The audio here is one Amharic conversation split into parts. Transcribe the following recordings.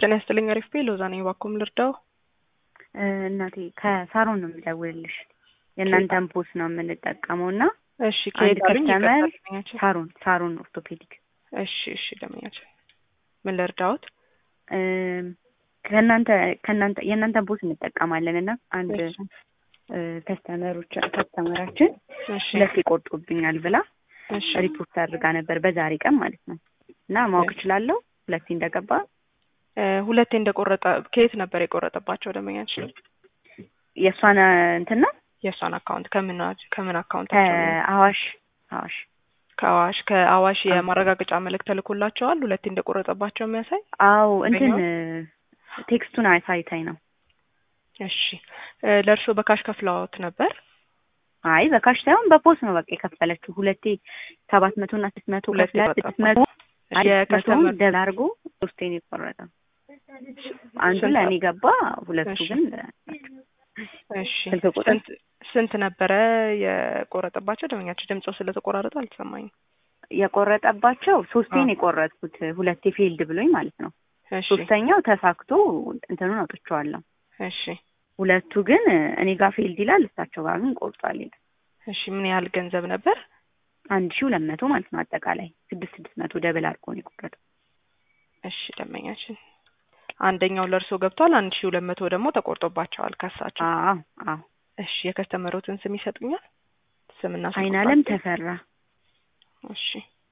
ጤና ይስጥልኝ። አሪፍ ቤ ሎዛ ነኝ። እባክዎን ልርዳው? እናቴ ከሳሮን ነው የምደውልልሽ። የእናንተን ፖስ ነው የምንጠቀመው እና እሺ አንድ ከየት አሉኝ? ከስተመር ይቅርታ ደንበኛችን። ሳሮን ሳሮን ኦርቶፔዲክ እሺ እሺ ደንበኛችን ምን ልርዳዎት? እም፣ ከእናንተ ከእናንተ የእናንተን ፖስ እንጠቀማለን እና አንድ እሺ እ፣ ከስተመሮች ከስተመራችን እሺ ሁለት ይቆርጡብኛል ብላ እሺ ሪፖርት አድርጋ ነበር በዛሬ ቀን ማለት ነው እና ማወቅ እችላለሁ ሁለቴ እንደገባ እ፣ ሁለቴ እንደቆረጠ ከየት ነበር የቆረጠባቸው ደንበኛችን? የእሷን እንትን ነው የእሷን አካውንት ከምን ከምን አካውንታቸው ነው? ከአዋሽ አዋሽ ከአዋሽ ከአዋሽ የማረጋገጫ መልእክት ተልኮላቸዋል። ሁለቴ እንደቆረጠባቸው የሚያሳይ አዎ እንትን በኛው? ቴክስቱን አሳይታኝ ነው እሺ እ፣ ለእርስዎ በካሽ ከፍለዎት ነበር? አይ በካሽ ሳይሆን በፖስ ነው በቃ የከፈለችው ሁለቴ ሰባት መቶ እና ስድስት መቶ ሁለቴ ከፍላ በቃ ስድስት መቶ አይ ስድስት መቶውን የከስተመር ደብል አድርጎ ሶስቴን የቆረጠው አንዱ ስንት- ለእኔ ገባ ሁለቱ እሺ። ግን እሺ ስልክ ቁጥር? ስንት ስንት ነበረ የቆረጠባቸው? ደንበኛቸው ድምጾ ስለተቆራረጠ አልተሰማኝም። የቆረጠባቸው ሶስቴን አዎ። የቆረጥኩት ሁለቴ ፊልድ ብሎኝ ማለት ነው እሺ ሶስተኛው ተሳክቶ እንትኑን አውጥቼዋለሁ እሺ ሁለቱ ግን እኔ ጋር ፊልድ ይላል እሳቸው ጋር ግን ቆርጧል ይላል እሺ ምን ያህል ገንዘብ ነበር? አንድ ሺህ ሁለት መቶ ማለት ነው አጠቃላይ ስድስት ስድስት መቶ ደብል አድርጎ ነው የቆረጠው እሺ ደንበኛችን አንደኛው ለእርስዎ ገብቷል። አንድ ሺህ ሁለት መቶ ደግሞ ተቆርጦባቸዋል ከሳቸው። አዎ አዎ እሺ የከስተመሮትን ስም ይሰጡኛል? ስምና ስልክ አይን አለም ቁጥራቸው? ተፈራ እሺ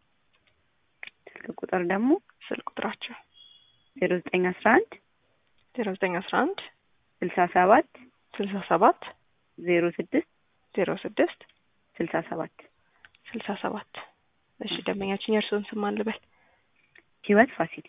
ስልክ ቁጥር ደግሞ ስልክ ቁጥራቸው ዜሮ ዘጠኝ አስራ አንድ ዜሮ ዘጠኝ አስራ አንድ ስልሳ ሰባት ስልሳ ሰባት ዜሮ ስድስት ዜሮ ስድስት ስልሳ ሰባት ስልሳ ሰባት እሺ ደንበኛችን የእርስዎን ስም ማን ልበል? ህይወት ፋሲል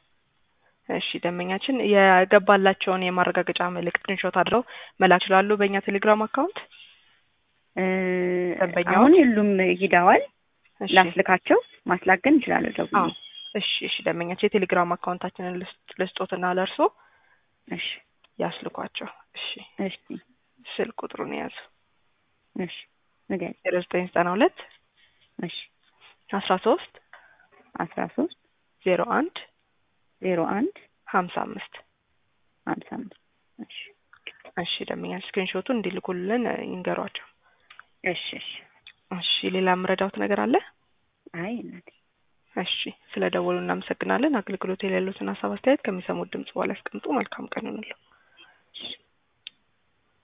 እሺ ደንበኛችን የገባላቸውን የማረጋገጫ መልእክት ስክሪንሾት አድረው መላክ ይችላሉ በእኛ ቴሌግራም አካውንት። እ፣ ደንበኛዎች? አሁን ሁሉም ሂደዋል እሺ ላስልካቸው ማስላክ ግን እችላለሁ ደውዬ አዎ እሺ እሺ ደንበኛችን የቴሌግራም አካውንታችንን ልስጥ- ልስጦትና ለእርስዎ እሺ ያስልኳቸው። እሺ እሺ ስልክ ቁጥሩን የያዙ እሺ ንገሪኝ ዜሮ ዘጠኝ ዘጠና ሁለት እሺ አስራ ሶስት አስራ ሶስት ዜሮ አንድ ዜሮ አንድ ሀምሳ አምስት ሀምሳ አምስት እሺ እሺ ደንበኛችን ስክሪንሾቱን እንዲልኩልን እ፣ ይንገሯቸው። እሺ እሺ እሺ ሌላ የምረዳውት ነገር አለ? አይ እናቴ እሺ ስለ ደወሉ እናመሰግናለን። አገልግሎት የሌሉትን ሀሳብ አስተያየት ከሚሰሙት ድምጽ በኋላ ያስቀምጡ። መልካም ቀን ይሁንልዎ።